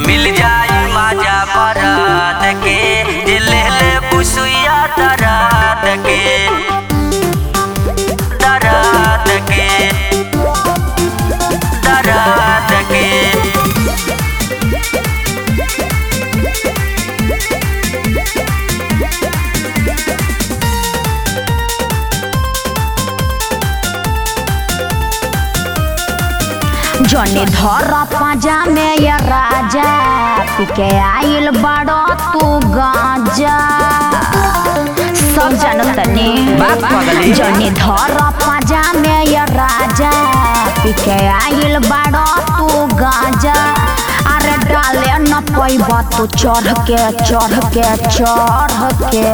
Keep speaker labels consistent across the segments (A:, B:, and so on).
A: मिल जाई माजा बरात के जे ले ले बुसुइया दरात के दरात के दरात के
B: जने धर पाजा में ये राजा पिके आइल बड़ो तू गाजा सब जानत तनी
A: बात पगली।
B: जने धर पाजा में ये राजा पिके आइल बड़ो तू गाजा अरे डाले न पैबा तू चढ़ के चढ़ के चढ़ के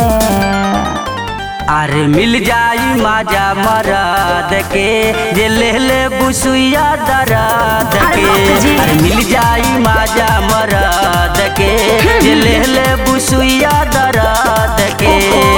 A: अरे मिल जाई माजा मराद के जे ले ले बुसुइया दराद
B: अरे
A: के
B: बाप जी।
A: अरे मिल जाई माजा मराद के जे ले ले बुसुइया दराद के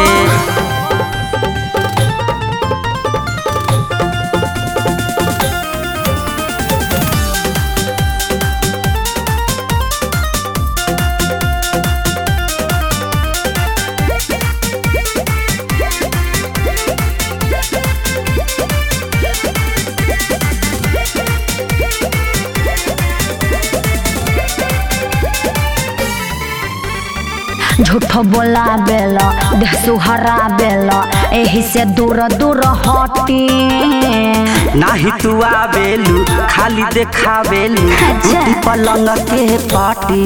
B: झूठ बोला बेला देह सुहरा बेला एही से दूर दूर हटी
A: नाही तू आवेलू खाली देखावेलू
B: अच्छा।
A: टूटी पलंग के पाटी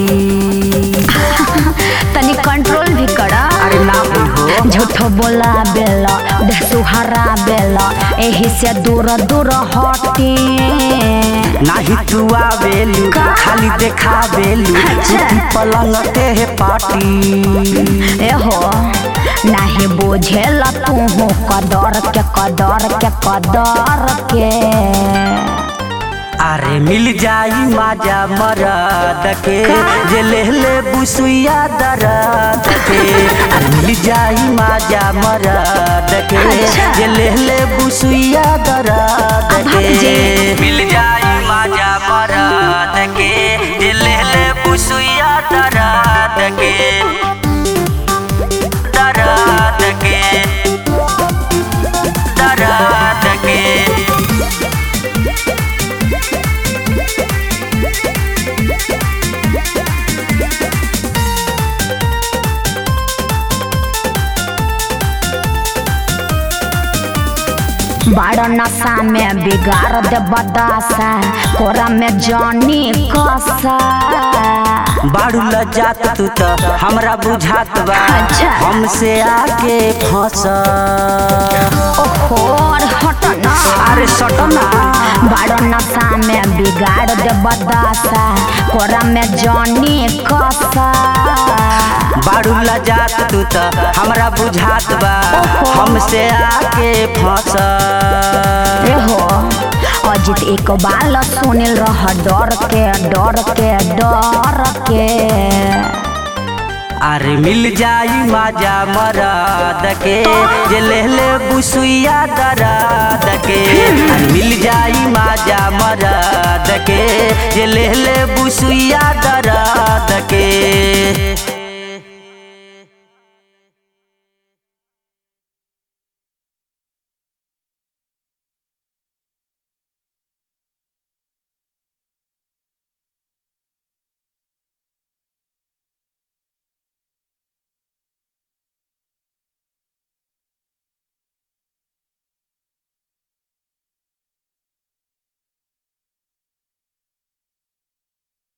B: तनी कंट्रोल भी करा
A: अरे ना हो
B: झूठ बोला बेला देह सुहरा बेला एही से दूर दूर हटी
A: नाही तू आवेलू
B: का?
A: खाली देखावेलू
B: अच्छा।
A: टूटी पलंग के पाटी
B: एहो नाही बुझेल तू कदर के कदर के कदर के
A: अरे मिल जाई माजा मराद के जे ले ले बुसुइया दराद के अरे मिल जाई माजा मराद के
B: अच्छा।
A: जे ले ले बुसुइया दराद
B: अब
A: के
B: जी।
A: मिल जाई माजा मराद के जे ले ले बुसुइया दराद के दराद के दराद के
B: बड़ नशा में बिगाड़ दे बदासा कोरा में जानी कसा
A: बाड़ू लजात तू तो हमरा बुझात बा
B: अच्छा।
A: हमसे आके फंस
B: ओहो अरे हट ना
A: अरे सटना
B: बड़ नशा में बिगाड़ दे बदासा कोरा में जानी कसा
A: बाड़ू लजात तू तो हमरा बुझात बा
B: ओहो।
A: हमसे आके फंस
B: एहो अजित एक बाल सुनिल रह डर के डर के डर के
A: अरे मिल जाई माजा मराद के जे ले ले बुसुइया दराद के अरे मिल जाई माजा मराद के जे ले ले बुसुइया दराद के